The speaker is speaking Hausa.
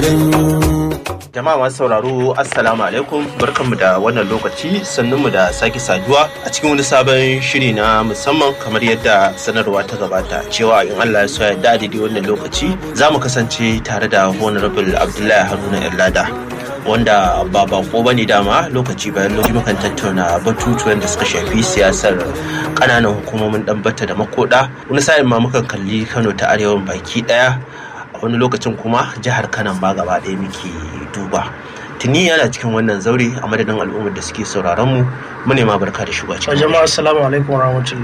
Jama'a masu sauraro Assalamu alaikum barkanmu da wannan lokaci sannunmu da sake saduwa a cikin wani sabon shiri na musamman kamar yadda sanarwa ta gabata cewa in Allah ya so ya da daidai wannan lokaci za mu kasance tare da Honorable Abdullahi Haruna Irlada wanda ba bako ba ne dama lokaci bayan lokaci mukan tattauna batutuwan da suka shafi siyasar kananan hukumomin ɗanbata da makoda wani sa'in ma mukan kalli Kano ta arewan baki ɗaya wani lokacin kuma jihar kanan ba gaba ɗaya muke duba tuni yana cikin wannan zaure a madadin al'ummar da suke sauraron mu mu ne ma barka da shiga cikin jama'a assalamu alaikum warahmatullahi